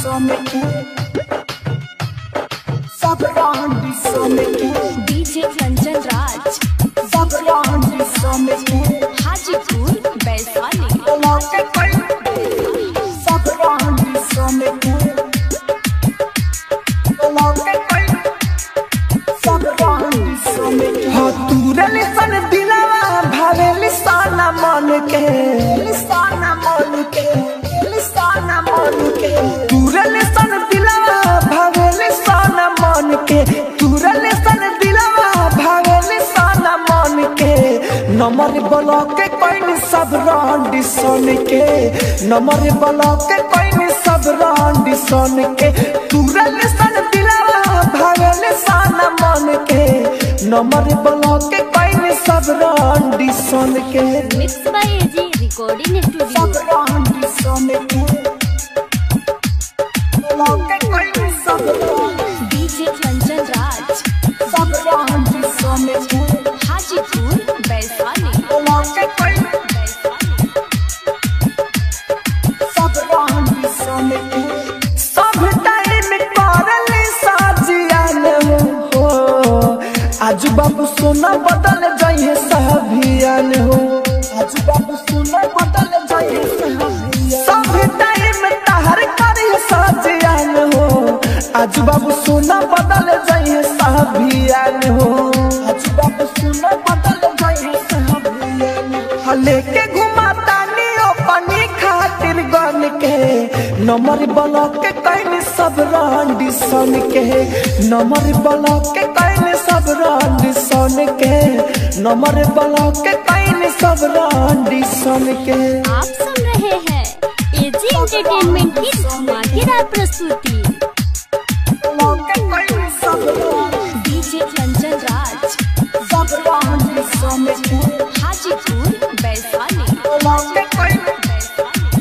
DJ Kanchan Raj Hajipur Vaishali हो तूरे लिसन दिलवा भावे लिसाना मन के लिसाना मन के लिसाना मन के तूरे लिसन दिलवा भावे लिसाना मन के तूरे लिसन दिलवा भावे लिसाना मन के नमर ब्लॉक के कोइन सब रांडी सोन के नमर ब्लॉक के कोइन सब रांडी सोन के तूरे लिसन दिलवा भावे लिसाना मन के नमर ब्लॉक के कोइन सब रांडी सोन के मिक्स बाय एजी रिकॉर्डिंग सब स्टूडियो रांडी सोन के ब्लॉक के कोइन सब रांडी डीजे कंचन राज सब रांडी सोन के हाजीपुर वैशाली ब्लॉक के कोइन वैशाली सब रांडी सोन के सब टाइम करले साजियान हो आज बाबू सोना बदल जाइए सभियान हो आज बाबू सोना बदल जाइए सभियान सब टाइम तहर करे साजियान हो आज बाबू सोना बदल जाइए सभियान हो आज बाबू सोना बदल जाइए सभियान हो लेके घुमाता नियो पानी खातिर गन के नमर ब्लॉक के कैन सब रांडी सन के नमर ब्लॉक के कैन सब रांडी सन के नमर ब्लॉक के कैन सब रांडी सन के आप सुन रहे हैं एजी एंटरटेनमेंट की धमाकेदार प्रस्तुति ब्लॉक के कैन सब रांडी डीजे कंचन राज सब रांडी सन के हाजीपुर वैशाली ब्लॉक के कैन वैशाली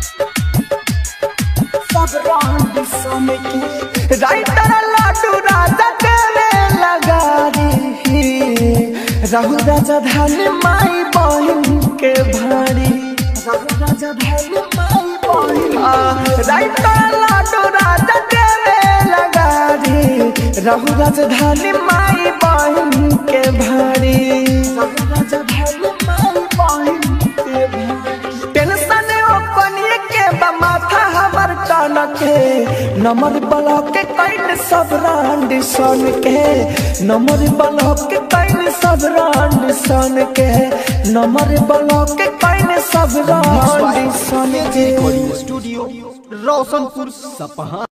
सब रांडी सन के राइटर लाडू राजा देवे लगा रे राहु राजा धान माई बहन के भारी राहु राजा धान माई बहन राइटर लाडू राजा देवे लगा रे राहु राजा धान माई बहन के भारी राहु राजा धान माई बहन के भारी टेंशन ओपनिए के बा माथा हमर टन के नमर ब्लॉक के कैन सब रांड सन के नमर ब्लॉक के कैन सब रांड सन के नमर ब्लॉक के कैन सब रांड सन के स्टूडियो रोशनपुर सपहा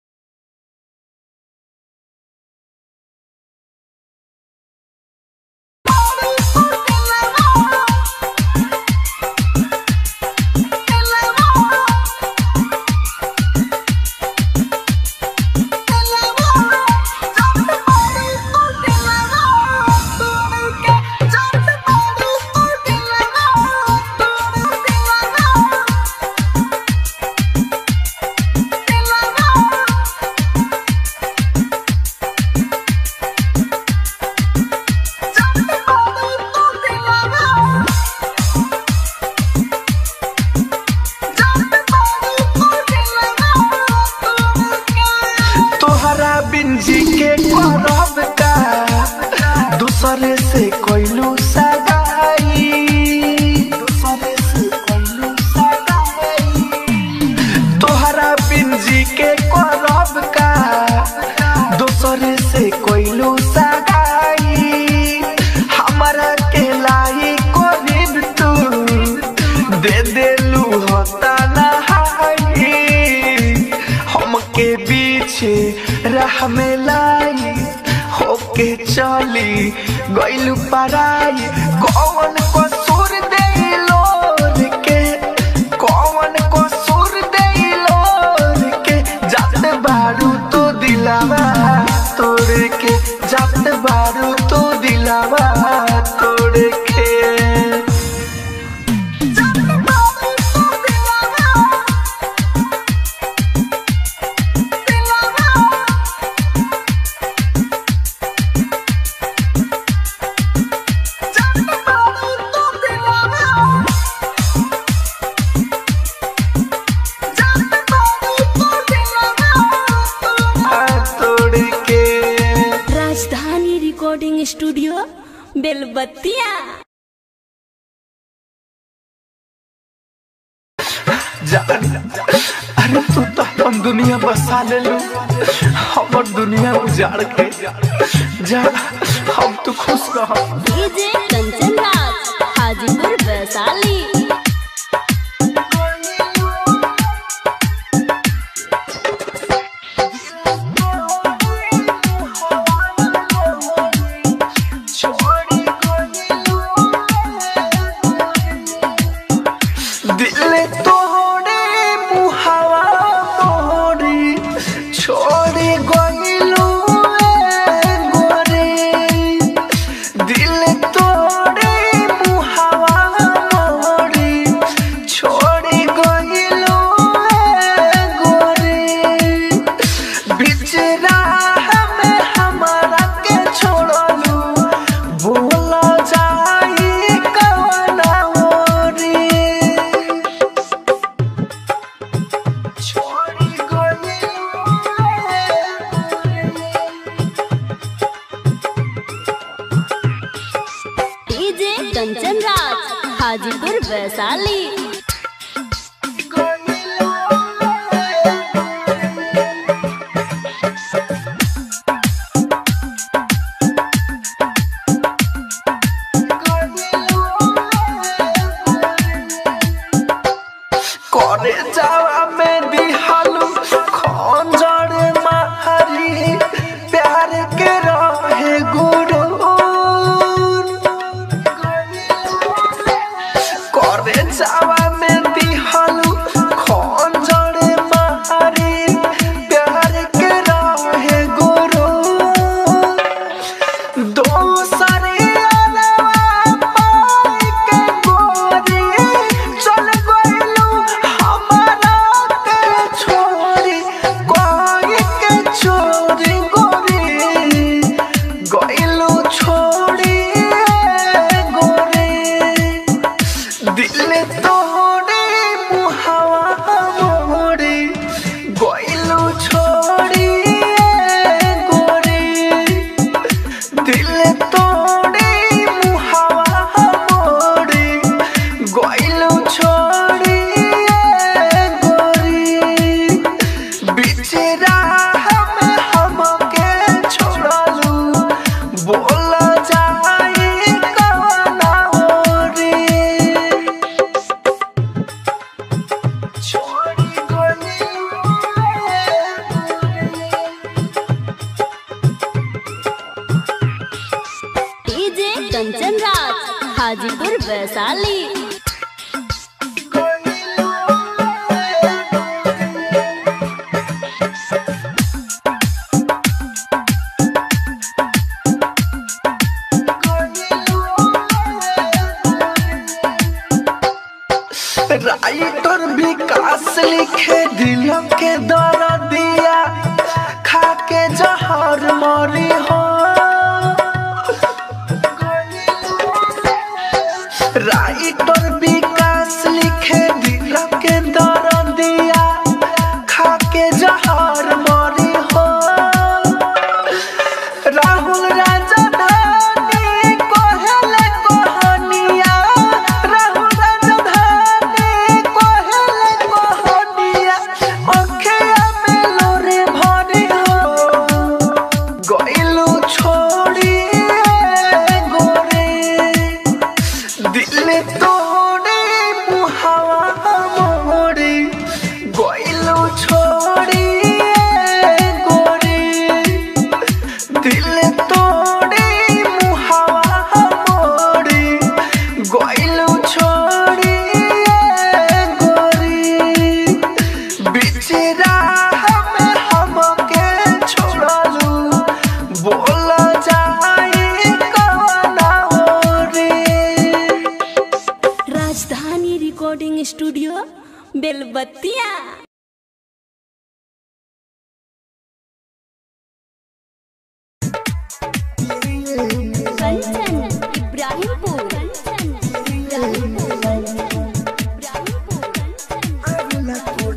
तोहरा बिंजी के करब का दूसरे से कोइलू सगाई दूसरे से कोइलू सगाई तोहरा बिंजी के करब का दूसरे से कोइलू सगाई हमरा के लाई कोरिब तू दे देलू होता नहाई हमके पीछे राह में लाई होके चली गइलू पराई कौन कसूर देलो के कौन कसूर देलो के जात बारू तो दिलावा तोड़ के जात बारू तो दिलावा तोड़ के बेलबत्तिया जान अरे तू तो अपन दुनिया बसा ले लू हमर दुनिया उजाड़ के जा हम तो खुश रह डीजे कंचन राज हाजीपुर वैशाली दिल तोड़े मुहावा मोरी छोड़ी गइलू ए गोरे दिल तोड़े मुहावा मोरी छोड़ी गइलू ए गोरे बीच राह में हमारा के छोड़लू भूल जाई कवना ओरी छोड़ी गइलू डीजे कंचन राज हाजीपुर वैशाली करे जावा में दिहालू खंजर मारी प्यार के रहे गुरु करे जावा में दिहालू खंजर मारी प्यार के रहे गुरु दोसरे अलवा पाई के गोरी चल गइलू हमारा के छोरी कोई के छोरी गोरी गइलू छोड़ी गोरी दिल तोड़े मुहावा मोड़ी गइलू छोड़ी गोरी दिल तोड़े मुहावा मोड़ी गइलू छोड़ी गोरी बीच राह में हमके छोड़लू बोल जाई कवना ओरी छोड़ी गइलू डीजे कंचन राज हाजीपुर वैशाली राइटर विकास लिखे दिल के दर दिया खा के जहर मरी हो राइटर विकास लिखे दिल के दर दिया खा के जहर मरी हो राहुल राजधानी कोहले कोहनिया राहुल राजधानी कोहले कोहनिया अखिया में लोरे भरी हो गइलू छोड़ी गोरे दिल तोड़े मुहावा मोड़ी गइलू छोड़ी गोरी दिल तोड़े मुहावा मोड़ी गइलू छोड़ी गोरी बीच राह में हमके छोड़लू बोल जाई कवना ओरी राजधानी रिकॉर्डिंग स्टूडियो बेलबत्तिया कंचन इब्राहिमपुर कंचन इब्राहिमपुर कंचन इब्राहिमपुर कंचन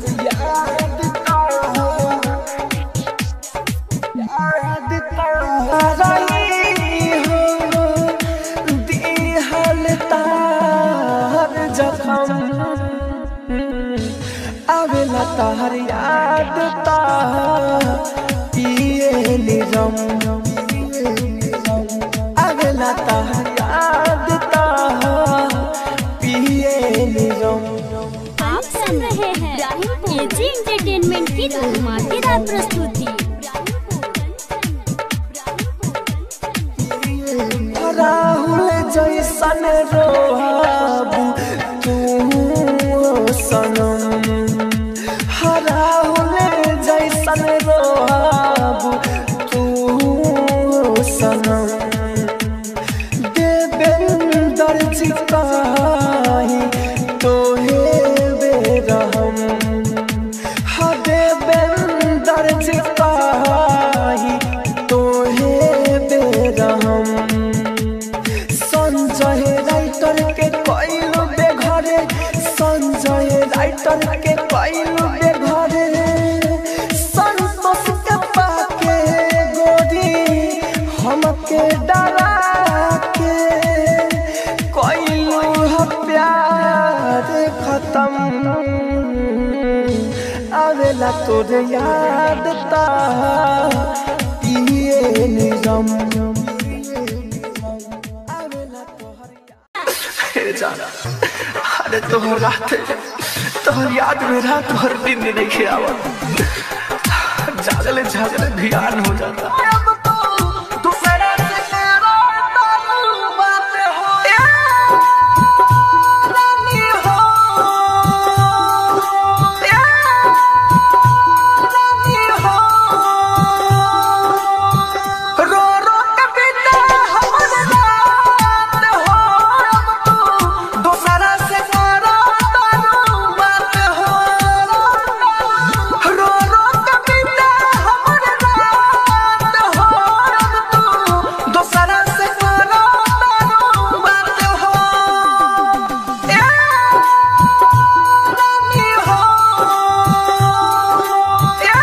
आवेला तहर याद ता पिए निरम आवेला तहर याद ता पिए निरम आप सुन रहे हैं एजी एंटरटेनमेंट की धमाकेदार प्रस्तुति राहुल जैसन रोहाबू तू सनम राहुल जैसन रोहाबू तू सनम देवेंदर चिकाही तोहे बेरहम हा देवेंदर चिकाही तोहे बेरहम संजय राइटर के कइलू बेघरे संजय राइटर के कइलू बेघरे संतोष के पाके गोरी हमके डरा के कइलू ह प्यार खत्म आवेला तोर याद ता पिए निरम हे जाना अरे तोहर रात तोहर याद में रात भर दिन नहीं खेआवा जागले जागले ध्यान हो जाता रो रो के बिना हमर रात हो अब तू दोसरा से करो तारू बात हो रो रो के बिना हमर रात हो अब तू दोसरा से करो तारू बात हो ए रानी हो ए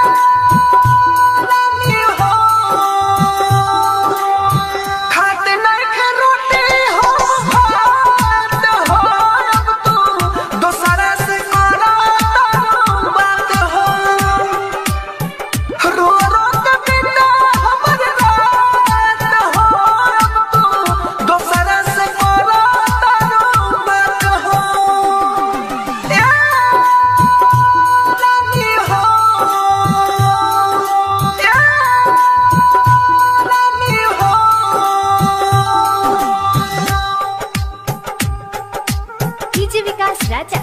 रानी हो खाते नहीं खे रोटी हो भात हो अब तू दोसरा से करो तारू बात हो रो रो के बिना हमर रात हो अब तू दोसरा से करो तारू बात हो ए रानी हो ए रानी हो डीजे विकास राजा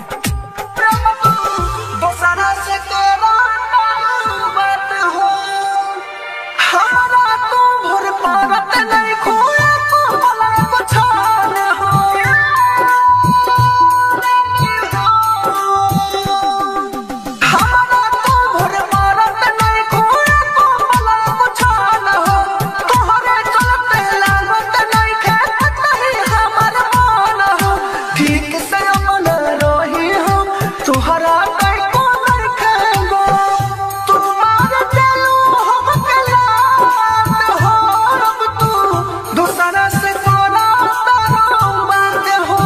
दोसरा से करो बात हो हमारा तू भर पारत नहीं खोए को भला को छान हो हमारा तू भर पारत नहीं खोए को भला को छान हो तोहरे चलते लागत नहीं खेत नहीं हमर मान हो ठीक से अमन रही हो तोहरा कई को नहीं खेगो तुम्हार चलू हम कलात हो अब तू दूसरा से कोना तारो बात हो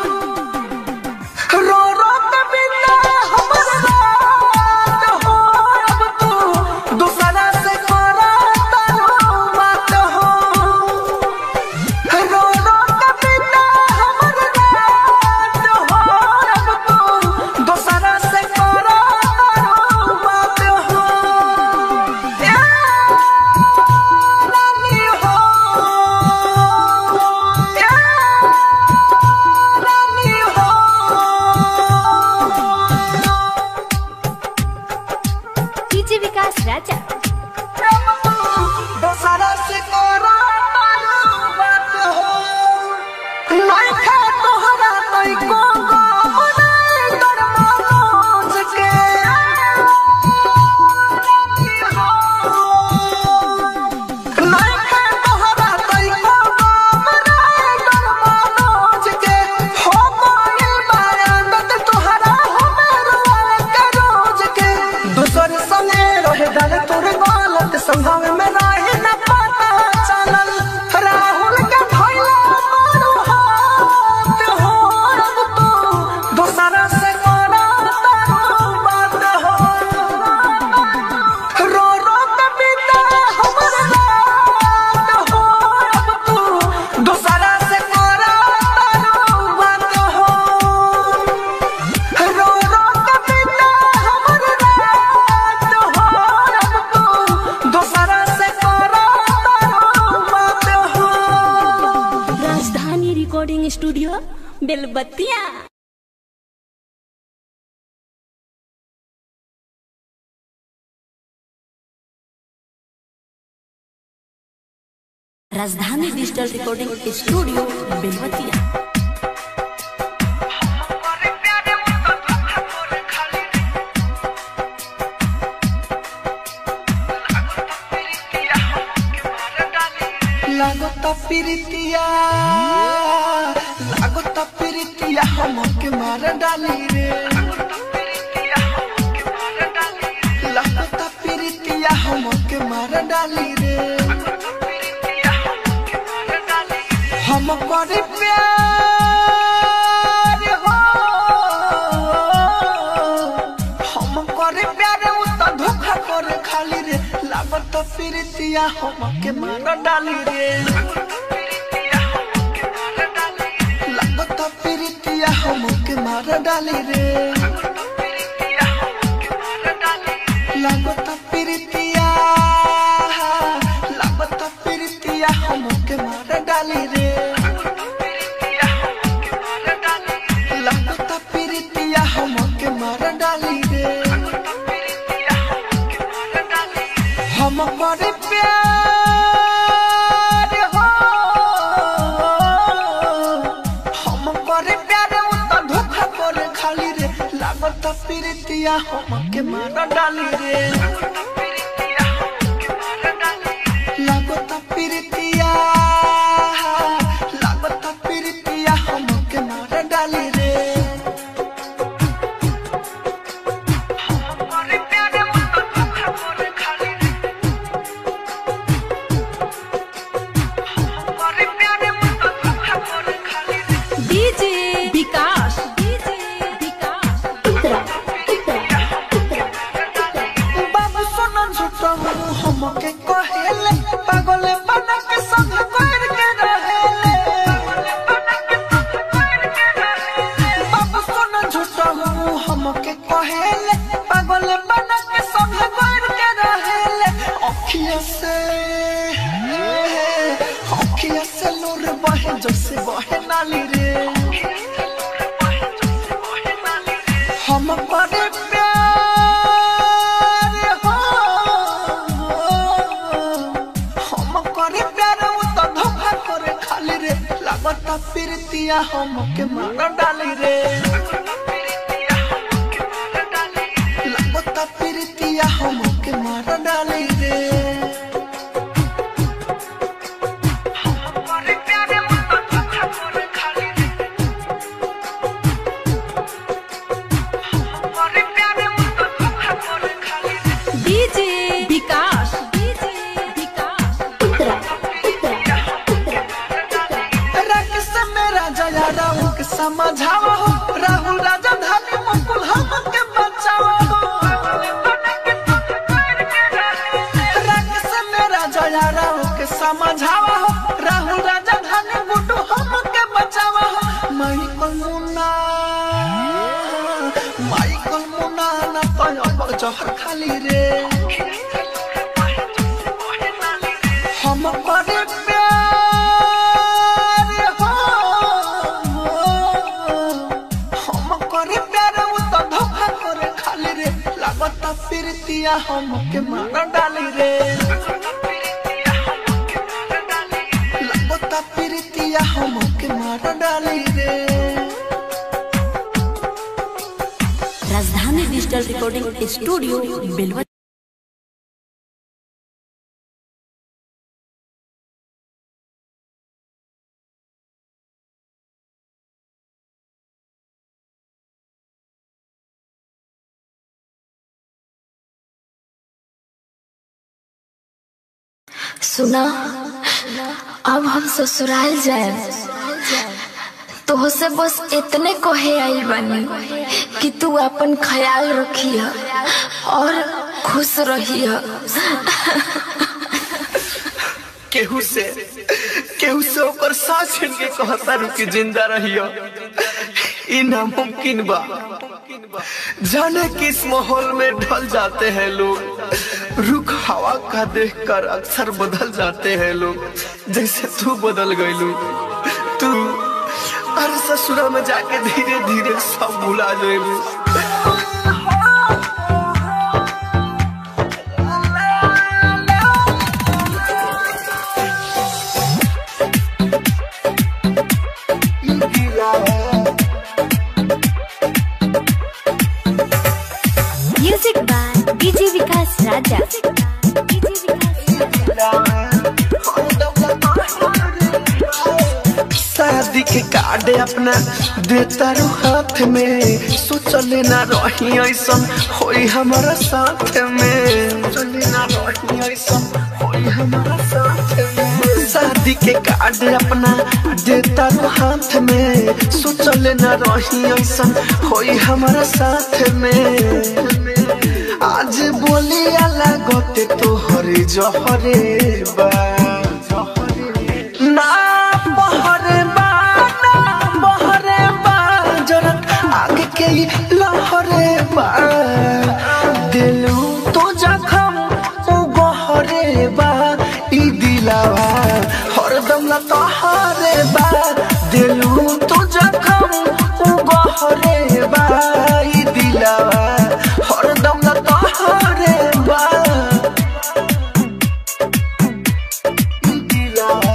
रो रो के बिना हमर रात हो अब तू दूसरा से कोना तारो बात हो रो रो के बिना हमर रात हो अब तू दोसरा से करो तारो बात हो ए रानी हो ए रानी हो डीजे विकास राजा दोसरा से करो तारो बात हो नहीं खा तोहरा नहीं को गम नहीं कर मनोज के नहीं खा तोहरा नहीं को गम नहीं कर मनोज के हो गइल बारात तोहरा हमें रोए के रोज के दूसर संगे रहे डाले तोरे बेलबत्तिया राजधानी डिजिटल रिकॉर्डिंग स्टूडियो बेलबत्तिया लागता प्रीतिया लागता प्रीतिया हमके मार डाली रे लागता प्रीतिया हमके मार डाली रे हम करे प्यार हो हम करे प्यार उ त धोखा करे खाली रे लागत प्रीतिया हमके मार डाली रे लागत प्रीतिया हमके मार डाली रे लागत प्रीतिया लागत प्रीतिया हमके मार डाली रे लागत प्रीतिया हमके मार डाली रे हम करे प्यार हो हम करे प्यार उ त धोखा करे खाली रे लागत प्रीतिया हमके मार डाली रे लागत प्रीतिया लागत प्रीतिया हमके मार डाली रे डीजे विकास डीजे विकास बाबू सोना झूठा हूँ हमके कहेले पागल बना के संग कर के रहेले बाबू सोना झूठा हूँ हमके कहेले पागल बना के संग कर के रहेले अखिया से अखिया से लोर बहे जैसे बहे नाली रे हम करे प्यार हो हम करे प्यार उ त धोखा करे खाली रे लागत प्रीतिया हमके मार डाली रे लागत प्रीतिया हमके मार डाली रे डीजे विकास डीजे विकास राकेश मेरा जया राहुल के समझावा हो राहुल राजा धानी मुकुल हमके बचावा हो राकेश मेरा जया राहुल के समझावा हो राहुल राजा धानी गुड्डू हमके बचावा हो माइकल मुन्ना माइकल मुन्ना ना तो अब जहर खाली रे हम करे प्यार हो हम करे प्यार उ त धोखा करे खाली रे लागत प्रीतिया हमके मार डाली रे लागत प्रीतिया हमके मार डाली रे राजधानी डिजिटल रिकॉर्डिंग स्टूडियो बेलबत्तिया सुना अब हम ससुराल जाए तो से बस इतने कहे आइल बानी कि तू अपन ख्याल रखिय और खुश रहिय केहू से केहू से ओकर सांस छीन के कहता रुकी जिंदा रहियो ई नामुमकिन बा जाने किस माहौल में ढल जाते हैं लोग रुख हवा का देखकर अक्सर बदल जाते हैं लोग जैसे तू बदल गई तू हर ससुरा में जाके धीरे धीरे सब भुला जाएगी music by DJ Vikas Raja DJ Vikas शादी के कार्ड अपना देता रू हाथ में सोचले ना रही ऐसन होई हमारा साथ में सोचले ना रही ऐसन होई हमारा साथ में शादी के कार्ड अपना देता रू हाथ में सोचले ना रही ऐसन होई हमारा साथ में आज बोली अलग तोहरे जहरे बा ना बहरे बा ना बहरे बा जरत आगे के ही लहरे बा दिलू तो जखम ओ गहरे बा ई दिलावा हरदम ला तोहरे बा दिलू तो जखम ओ गहरे बा ई दिलावा हरदम ला तोहरे बा ई दिलावा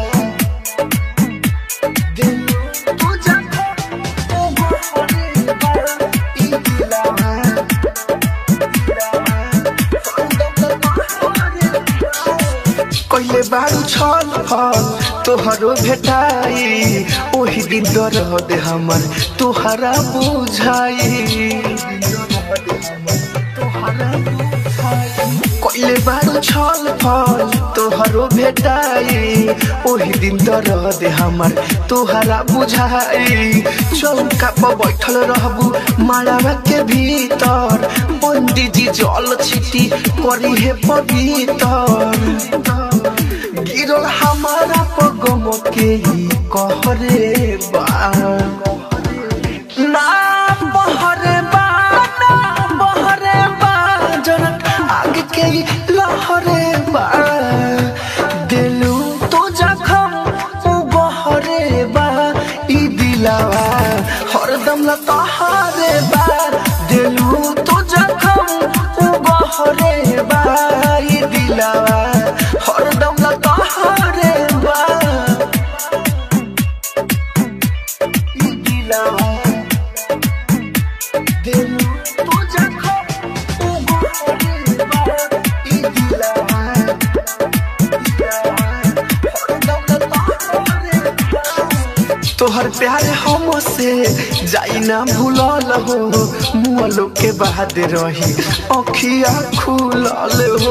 कहिले बारू छल फल तोहरो भेटाई ओही दिन दरद हमर तोहरा बुझाई कहिले बारू छल फल तोहरो भेटाई ओही दिन दरद हमर तोहरा बुझाई चौका पर बैठल रहबू माड़ावा के भीतर पंडित जी जल छिटी करी हे पवित्र गिरल हमारा पगम के ही कहरे बा ना बहरे बा ना बहरे बा जनक आगे के ही लहरे बा दिलू तो जखम ओ बहरे बा ई दिलावा हरदम ला तोहरे बा दिलू तो जखम ओ बहरे बा ई दिलावा हरदम ला तोहरे बा ई दिलावा दिलू तो जखम ओ बहरे बा ई दिलावा तोहर प्यार हमसे जाई ना भूलल हो मुअलो के बाद रही अखिया खुलल हो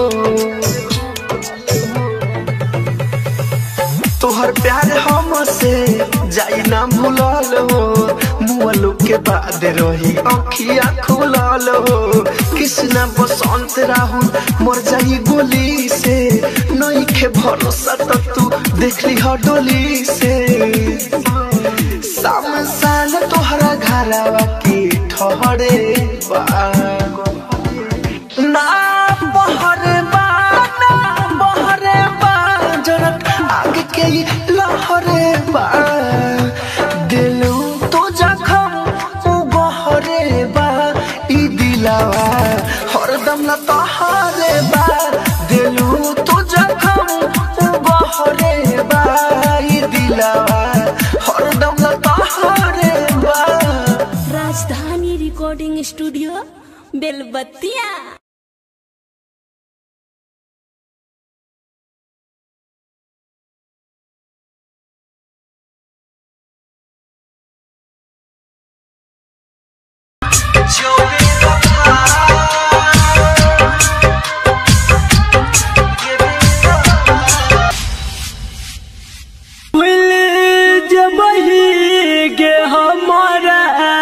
तोहर प्यार हमसे जाई ना भूलल हो मुअलो के बाद रही अखिया खुलल हो कृष्णा बसंत राहुल मर जाई गोली से नई के भरोसा तो तू देखली ह डोली से शाम साल तोहरा घरवा की ठहरे बा ना बहरे बा ना बहरे बा जरत आगे के ही लहरे बा दिलू तो जखम ओ बहरे बा ई दिलावा हरदम ला तोहरे बा दिलू तो जखम ओ बहरे बा ई दिलावा हरदम ला तोहरे बा राजधानी रिकॉर्डिंग स्टूडियो बेलबत्तिया गे हमारा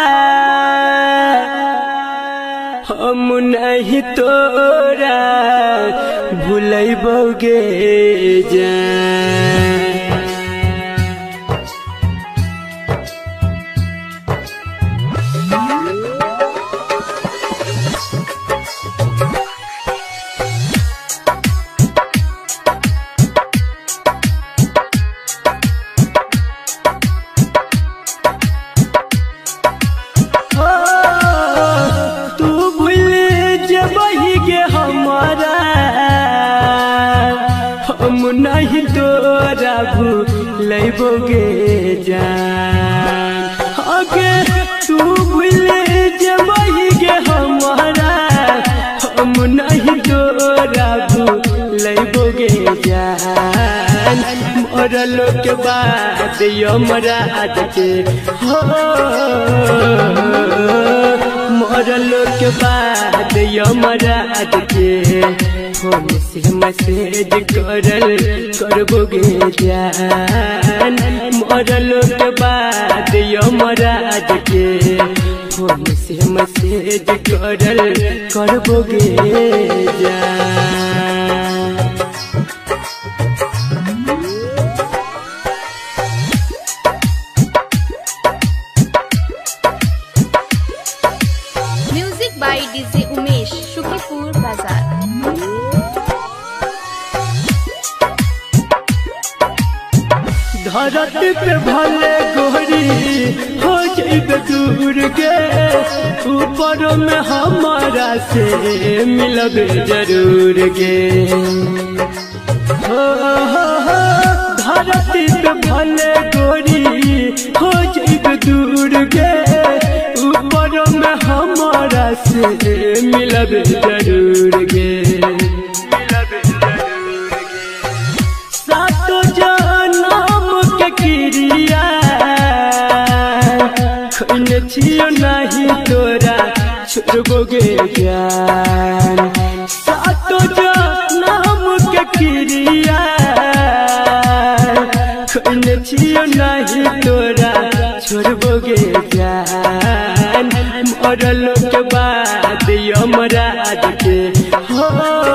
हम नहीं तोरा भूलबोगे जा लैबोगे जान आगे तू भूल जबही गे हमारा हम नहीं तोरा लैबोगे जान मरल के बाद यमराज के हो मरल के बाद यमराज के फोन से मैसेज करल करबोगे जान मरल के बाद यमराज के फोन से मैसेज करल करबोगे जान music by DJ Umesh Shukripur बाजार धरती पे भले गोरी हो जाइबे दूर के ऊपर में हमारा से मिलबे जरूर गे हो, हो, हो, धरती पे भले गोरी हो जाइबे दूर के ऊपर में हमारा से मिलबे जरूर गे मिलबे जरूर गे सातो जनम के क्रिया खैने छियो नहीं तोरा छोड़बोगे ज्ञान सातो जनम के क्रिया खैने छियो नहीं तोरा छोड़बोगे ज्ञान मरल के बाद यमराज के हो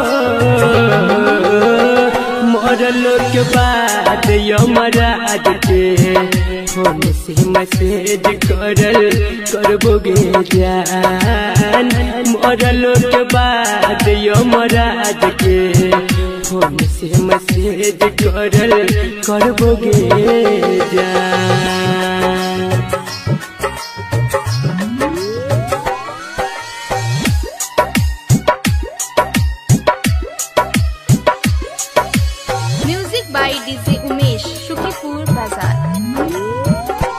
मरल के बाद यमराज के फोन से मैसेज करल करबोगे जान मरल के बाद यमराज के फोन से मैसेज करल करबोगे जान music by DJ Umesh Shukripur बाजार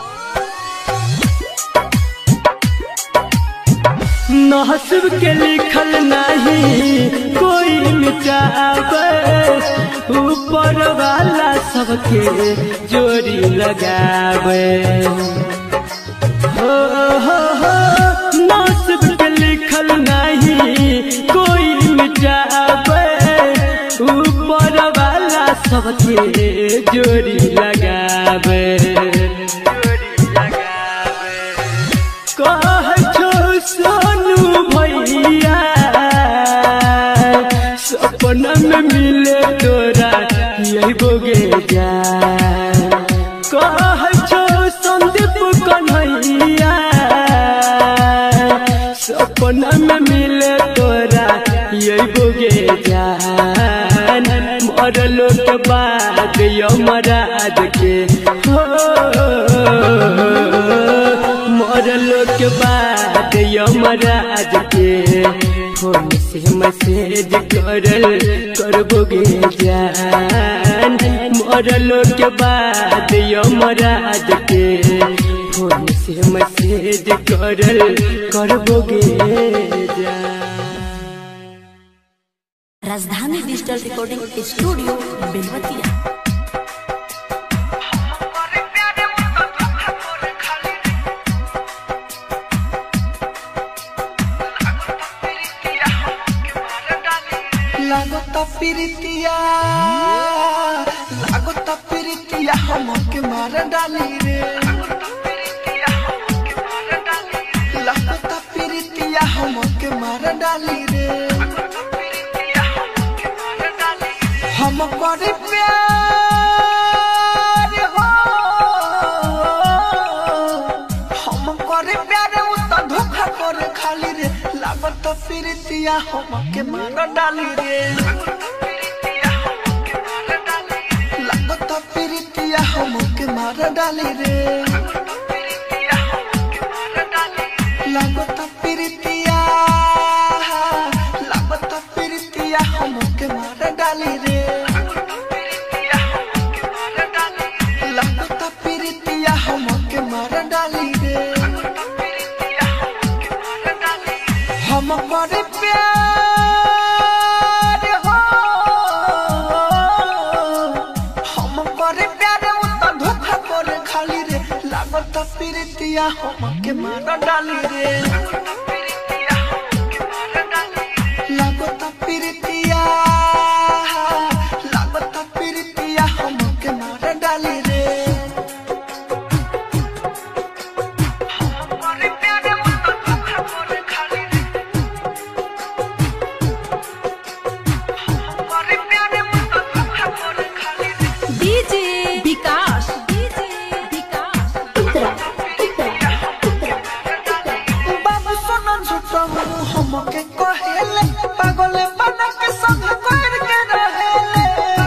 नहसब के लिखल नहीं कोई मिटावे ऊपर वाला सबके जोड़ी लगावे हो हो हो नहसब के लिखल नहीं कोई मिटावे ऊपर वाला सबके जोड़ी लगावे जोड़ी लगावे कह छो सोनू भैया सपना में मिले तोरा यही बोगे जान कह छो संदीप कन्हैया सपना में मिले तोरा यही बोगे जान मरलो के बाद यमराज के हो मरल के बाद यमराज के फोन से मैसेज करल करबोगे जान मरल के बाद यमराज के फोन से मैसेज करल करबोगे जान राजधानी डिजिटल रिकॉर्डिंग स्टूडियो बेलवतिया लागता प्रीतिया लागता प्रीतिया हमके मार डाली रे लागता प्रीतिया हमके मार डाली रे हम करे प्यार हो हम करे प्यार उ त धोखा करे खाली रे लागत प्रीतिया हमके मार डाली रे लागत प्रीतिया हमके मार डाली रे लागत प्रीतिया लागत प्रीतिया हमके मार डाली रे लागत प्रीतिया हम के मार डाली रे लागता प्रीतिया लागता प्रीतिया हम के मार डाली रे डीजे विकास डीजे विकास बाबू सोना झूठा मुंह हमके कहेले पागल बना के संग कर के रहेले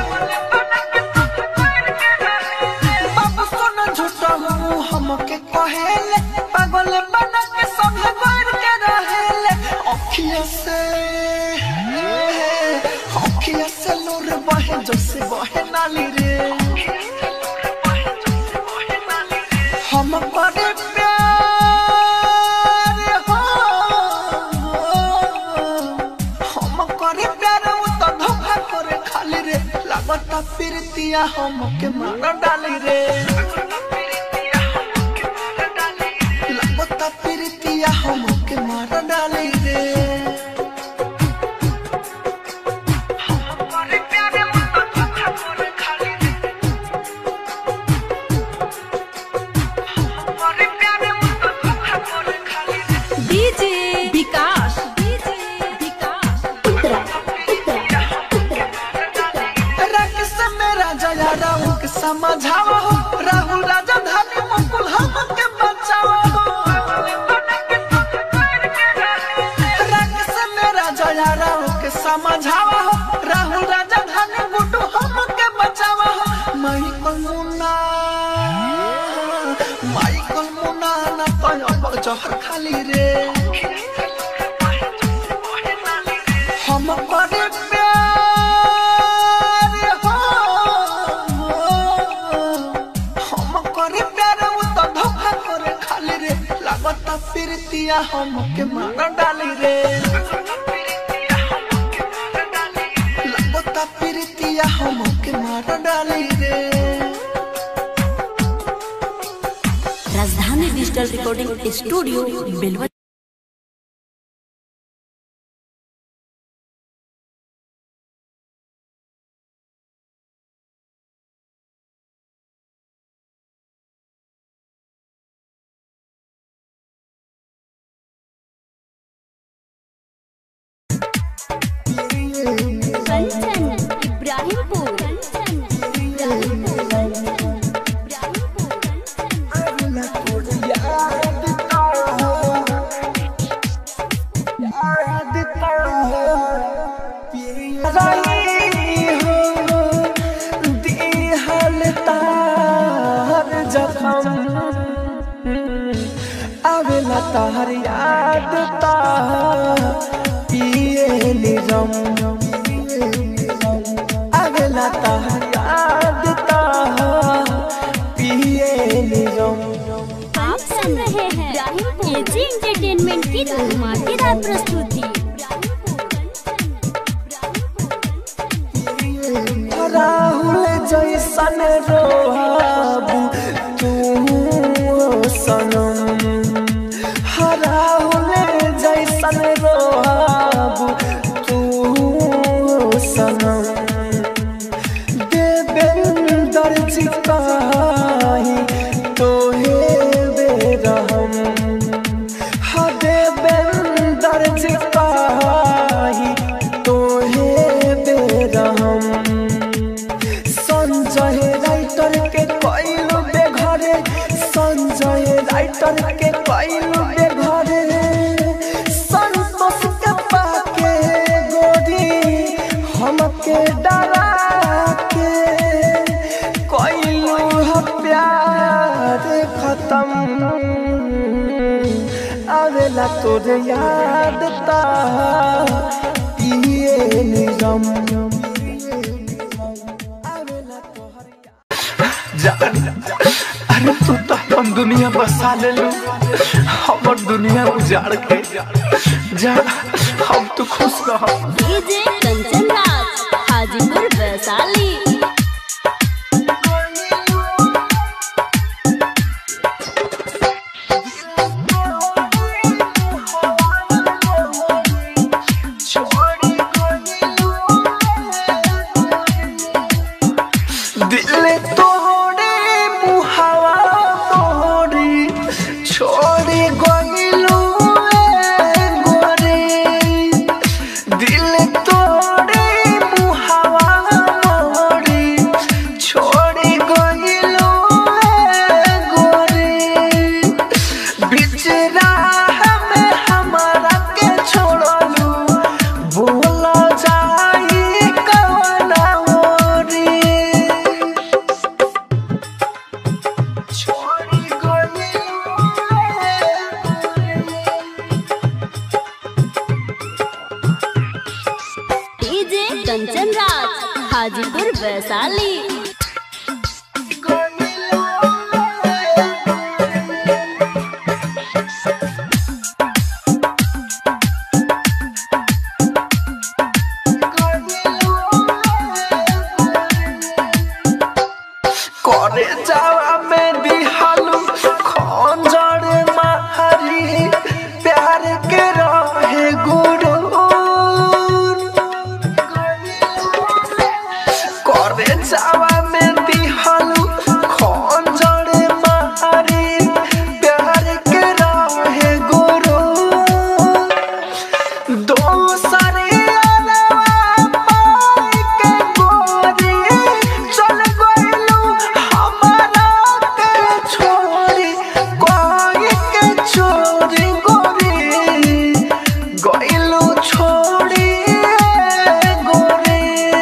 बाबू सोना झूठा मुंह हमके कहेले पागल बना के संग कर के रहेले अखिया से अखिया से लोर बहे जैसे बहे नाली रे हम करे प्यार हो हम करे प्यार वो तो धोखा करे खाली रे लागता प्रीतिया हम के मार डाली रे लागता प्रीतिया हम के मार डाली रे डीजे विकास डीजे विकास राकेश मेरा जया राहु के समझावा हो राहुल राजा धानी मुकुल हम के बचावा हो राकेश मेरा जया राहु के समझावा हो राहुल राजा धानी गुड्डू हम के बचावा हो माइकल मुन्ना माइकल मुन्ना ना तो अब जहर खाली रे हम करे प्यार हो हम करे प्यार वो तो धोखा करे खाली रे लागता प्रीतिया हम के मार डाली रे लागता प्रीतिया हम के मार डाली रे राजधानी डिजिटल रिकॉर्डिंग स्टूडियो बेलवा कंचन इब्राहिमपुर कंचन इब्राहिमपुर इब्राहिमपुर आवेला तहर याद ता पिए निजम आवेला तहर याद ता पिए निजम आप सुन रहे हैं एजी एंटरटेनमेंट की धमाकेदार प्रस्तुति राहुल जैसन रोहाबू तू सनम राहुल जैसन रोहाबू तू सनम देवेंदर जी कही तोहे बेरहम हा देवेंदर जी कही तोहे बेरहम संजय राइटर के कइलू बेघरे संजय राइटर के कइलू बेघरे संतोष के पाके गोरी हमके डरा के कइलू ह प्यार खत्म आवेला तोरे याद ता पिए निजम जान अरे तू तो अपन दुनिया बसा ले लू हमर दुनिया उजाड़ के जा हम तो खुश रह डीजे कंचन राज हाजीपुर वैशाली कंचन राज हाजीपुर वैशाली करे जावा में दिहालू खंजर मारी प्यार के रहे गुरु करे जावा में दिहालू खंजर मारी प्यार के रहे गुरु दोसरे अलवा पाई के गोरी चल गइलू हमारा के छोरी कोई के छोरी गोरी गइलू छोड़ी गोरी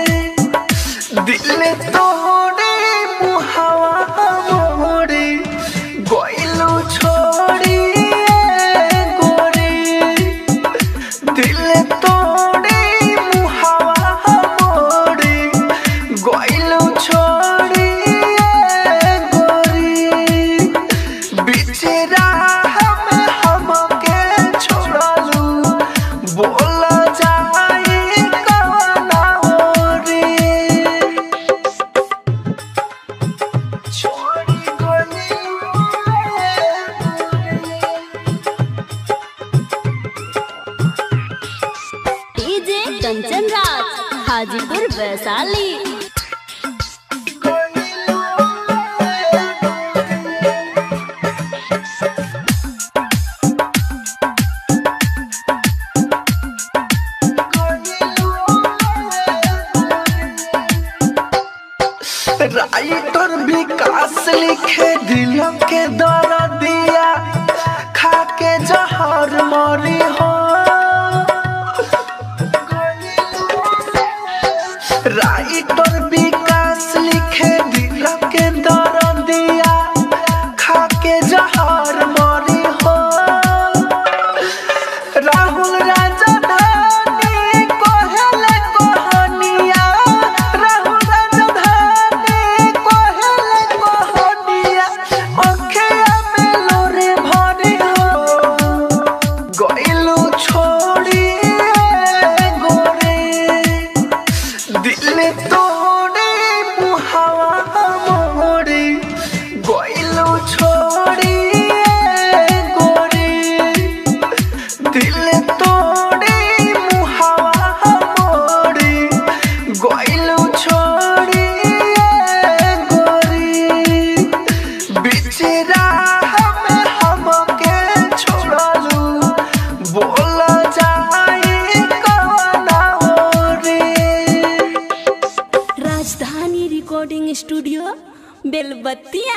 दिल तोड़े मुहावा मोड़ी गइलू छोड़ी गोरी दिल तोड़े मुहावा मोड़ी गइलू छोड़ी गोरी बिचरा हम हमके छोड़लू बोल जाई कवना ओरी छोड़ी गइलू डीजे कंचन राज हाजीपुर वैशाली राइटर विकास लिखे दिल के दर दिया खा के जहर मरी हो राइटर विकास लिखे दिल के दर दिया खा के जहर मरी हो राहुल राजा धानी कोहले कोहनिया राहुल राजा धानी कोहले कोहनिया अखिया में लोरे भरी हो गइलू छोड़ी गोरे दिल तोड़े मुहावा मोड़ी गइलू छोड़ी गोरी दिल तोड़े मुहावा मोड़ी गइलू छोड़ी गोरी बिचरा हम हमके छोड़लू बोल जाई कवना ओरी राजधानी रिकॉर्डिंग स्टूडियो बेलबत्तिया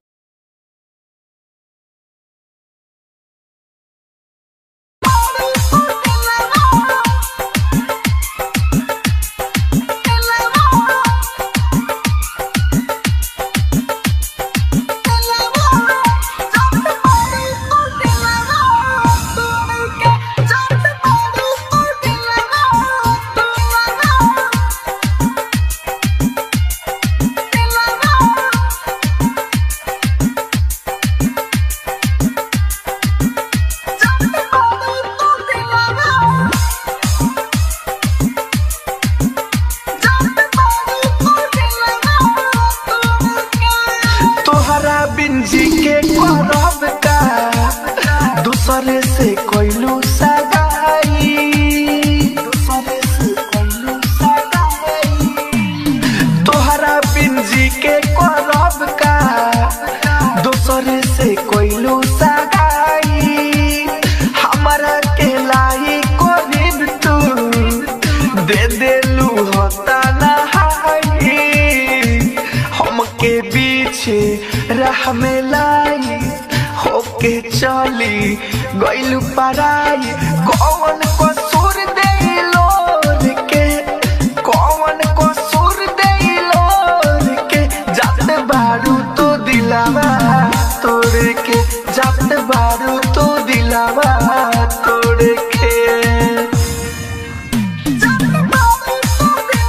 तोहरा बिन जी के करब का दूसरे से कोइलू सगाई दूसरे से कोइलू सगाई तोहरा बिन जी के करब का दूसरे से कोइलू सगाई हमरा के लाई कोरिब तू दे देलू होता नहाई हमके पीछे राह में लाई होके चली गइलू पराई कौन कसूर देलो के कौन कसूर देलो के जात बारू तो दिलावा तोड़ के जात बारू तो दिलावा तोड़ के जात बारू तो दिलावा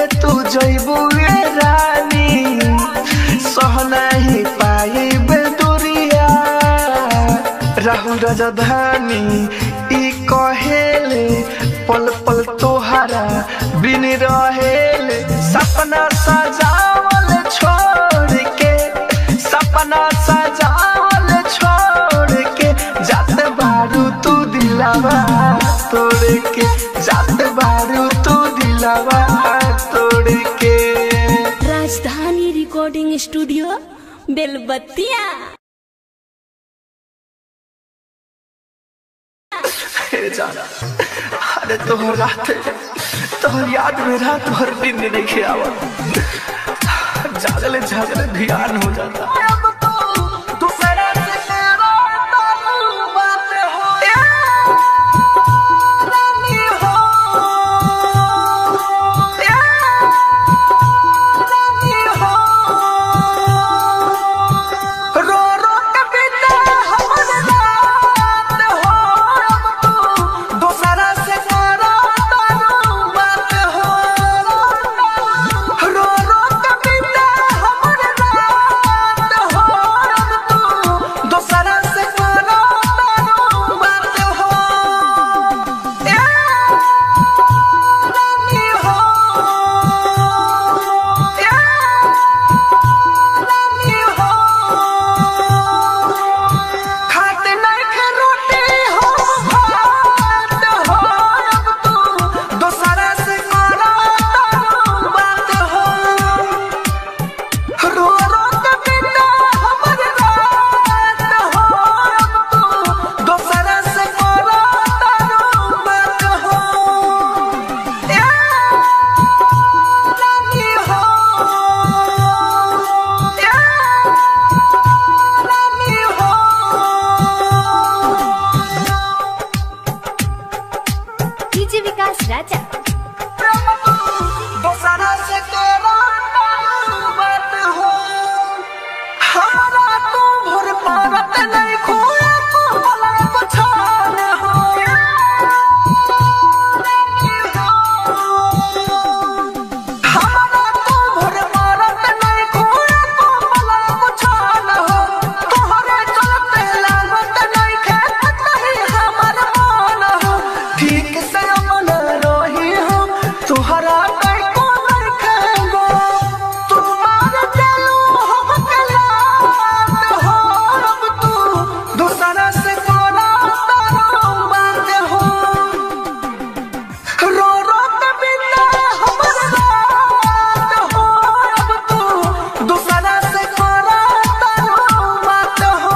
के तू जइबू ए रानी सह नहीं पाई बेदुरिया राहु राजधानी ई कहेले पल पल तोहरा बिन रहेले सपना सजावल छोड़ के सपना सजावल छोड़ के जाते बारू तू दिलावा तोड़ के जाते बारू तू दिलावा तोड़ के राजधानी रिकॉर्डिंग स्टूडियो बेलबत्तिया हे जाना अरे तोहर रात तोहर याद में रात भर दिन नहीं खियावा जागले जागले ध्यान हो जाता रो रो के बिना हमर रात हो अब तू दोसरा से करो तारू बात हो रो रो के बिना हमर रात हो अब तू दोसरा से करो तारू बात हो ए रानी हो ए रानी हो खाते नहीं के रोटी हो भात हो अब तू दोसरा से करो तारू बात हो रो रो के बिना हमर रात हो अब तू दोसरा से करो तारू बात हो ए रानी हो ए रानी हो डीजे विकास राजा दोसरा से करो बात हो हमारा तू भोर पारत नहीं खोए को भला को छान हो हमारा तू भोर पारत नहीं खोए को भला को छान हो तोहरे चलते लागत नहीं खेत नहीं हमर मान हो ठीक से अमन रही हो तुहरा कई को नहीं खेगो तुम्हार चलो हम कलात हो अब तू दूसरा से कोना तारो बात हो रो रो के बिना हमर रात हो अब तू दूसरा से कोना तारो बात हो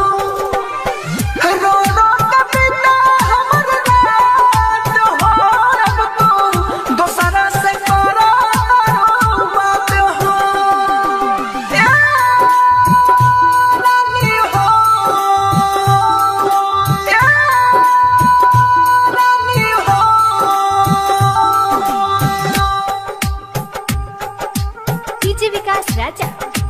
रो रो के बिना हमर रात हो अब तू दोसरा से करो तारो बात हो ए रानी हो ए रानी हो डीजे विकास राजा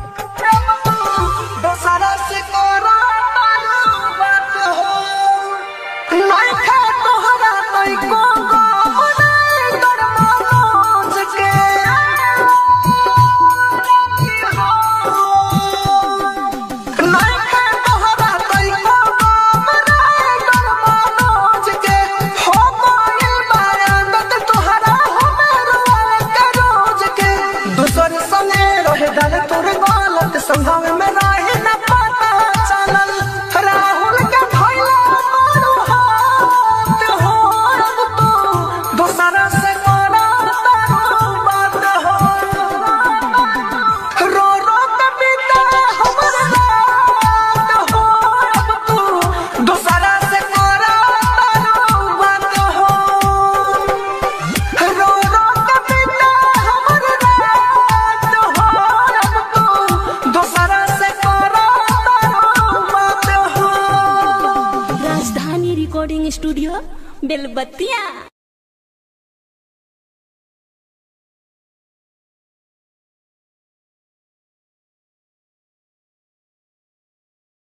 दोसरा से करो तारो बात हो नहीं खा तोहरा नहीं को गम नहीं कर मनोज के नहीं खा तोहरा नहीं को गम नहीं कर मनोज के हो गइल बारात तोहरा हमर वाला के रोज के दूसर संगे रहे डाल तोर गलत संभाव में रहे न पता चलल राहुल के भइला मारू हाथ हो अब तू दोसरा से करा तारू बात हो रो रो के बिना हमर रात हो अब तू दोसरा से करा तारू बात हो रो रो के बिना हमर रात हो अब तू दोसरा से करो तारो बात हो राजधानी रिकॉर्डिंग स्टूडियो बेलबत्तिया